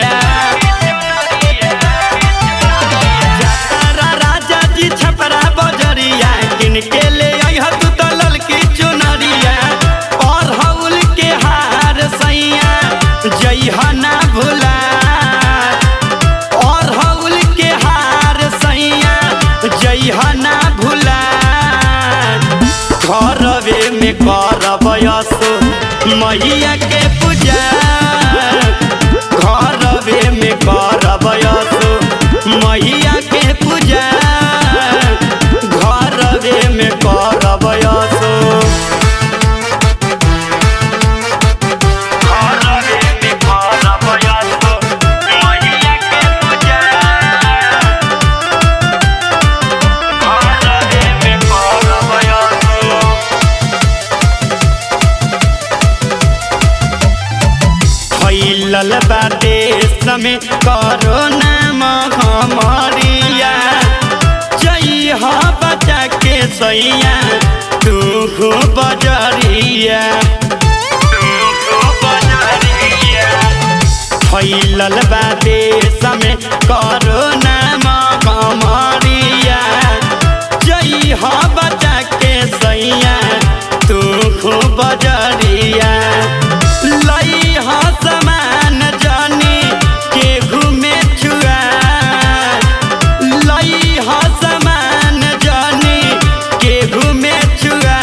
चुनरिया जातारा राजा जी छपरा बजरिया किनके ले अइह तू तो ललकी चुनरिया अरहुल के हार सैया जइह ना भुला अरहुल के हार सैया जइह ना भुला घरवे में करब यसो मैया के पूजा घरवे में करब यसो मैया के पूजा घरवे में करब यसो घरवे में करब यसो मैया के पूजा घरवे में करब यसो फैलल बा देश में कोरोना महामारिया जइह बचा के सैया तू हो बजरिया फैलल बा देश में कोरोना महामारिया जइह बचा के सैया तू हो बजरिया लइह समान जानी केहू में छुआ लइह समान जानी केहू में छुआ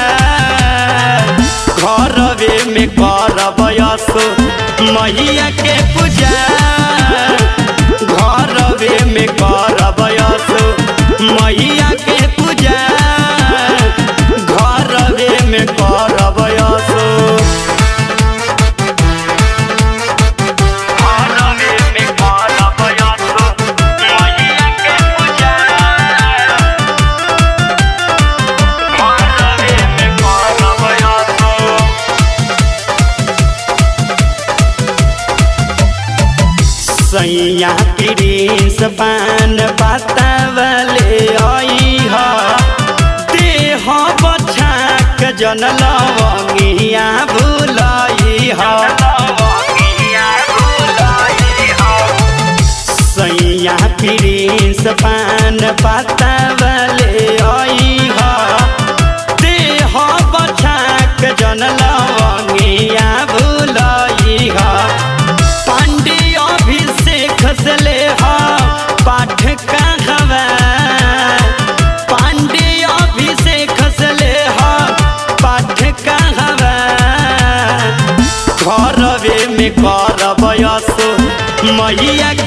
घरवे में करब यसो मैया के पूजा घरवे में करब यसो मैया के पूजा घरवे में करब यसो घरवे में करब यसो मैया के पूजा घरवे में करब यसो सैया प्रिंस पान बतावले अइह देह बछाक जन लवंगिया भुलइह सैया प्रिंस पान बतावले अइह देह बछाक जन लवंगिया भुलइह पांडे अभिषेक से ले हा पाठ कहवा पांडे अभिषेक से ले हा पाठ कहवा घरवे में करब यसो मैया